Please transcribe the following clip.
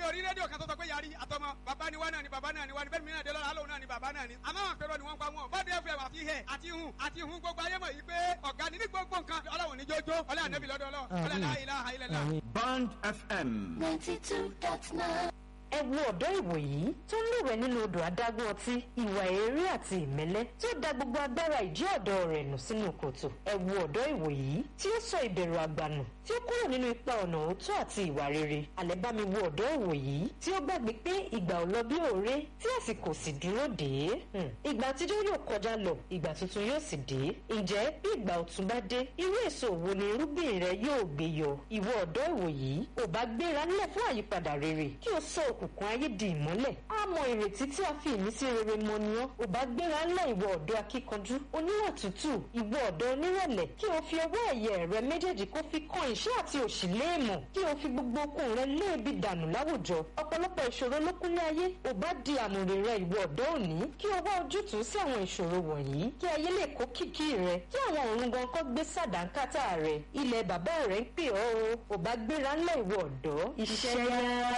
orí rédíò kan tó sọ pé yarí àtọmọ bàbá ni wá náà ni bàbá náà ni wá ni bẹ́ẹ̀ mi náà dé lọ́la lóun náà ni bàbá náà ni. àmọ́ àwọn àpérò ni wọ́n ń pa wọn. bọ́dé fẹ́ wà fi hẹ̀ àti hun àti hun gbogbo ayé mọ̀ yìí pé ọ̀gá ni ní gbogbo nǹkan ọlọ́run ní jójó ọlọ́run ànábì lọ́dọ̀ ọlọ́run ọlọ́run la ilaha illallah. Band FM. ninety two dot nine. ẹ wo ọ̀dọ́ ìwòyí tó ń lúwẹ̀ nínú odò adágún ọtí ìwà eré àti ìmẹ́lẹ́ tí ó da gbogbo agbára ìjí ọ̀dọ́ rẹ̀ nù sínú kòtò ẹ wo ọ̀dọ́ ìwòyí tí ó sọ ìbẹ̀rù àgbànù tí ó kúrò nínú ipa ọ̀nà òótọ́ àti ìwà rere àlẹ́ bá mi wo ọ̀dọ́ ìwòyí tí ó gbàgbé pé ìgbà ò lọ bí òré tí àsìkò sì dúró dé Hmm. ìgbà àtijọ́ yóò kọjá lọ ìgbà tuntun yóò sì dé ǹjẹ́ bí ìgbà ọ̀tun bá dé irú èso wo ni irúgbìn rẹ yóò gbé yọ ìwọ ọ̀dọ́ ìwòyí ò bá gbéra nílẹ̀ fún àyípadà rere kí o sọ òkùnkùn ayé di ìmọ́lẹ̀ á mọ ìrètí tí a fi ìmísí rere mọ ni ọ́ ò bá gbéra ńlẹ̀ ìwọ ọ̀dọ́ akíkanjú oníwà tútù ìwọ ọ̀dọ́ onírẹ̀lẹ̀ kí o fi ọwọ́ ẹ̀yẹ rẹ méjèèjì kó fi kan ìṣẹ́ àti òṣì léèmọ̀ kí o fi gbogbo okun rẹ léèbi dànù láwùjọ ọ̀pọ̀lọpọ̀ ìṣòro ló kúnlé ayé ò bá di àmùrè rẹ ìwọ ọ̀dọ́ òní kí o wá ojútùú sí àwọn ìṣòro wọ̀nyí kí ayé lè kó kìkì rẹ kí àwọn òrùn gan kọ́ gbé sàdánkátà rẹ ilẹ̀ bàbá rẹ ń pè ọ́ o ò bá gbéra ńlẹ̀ ìwọ ọ̀dọ́ iṣẹ́ yá.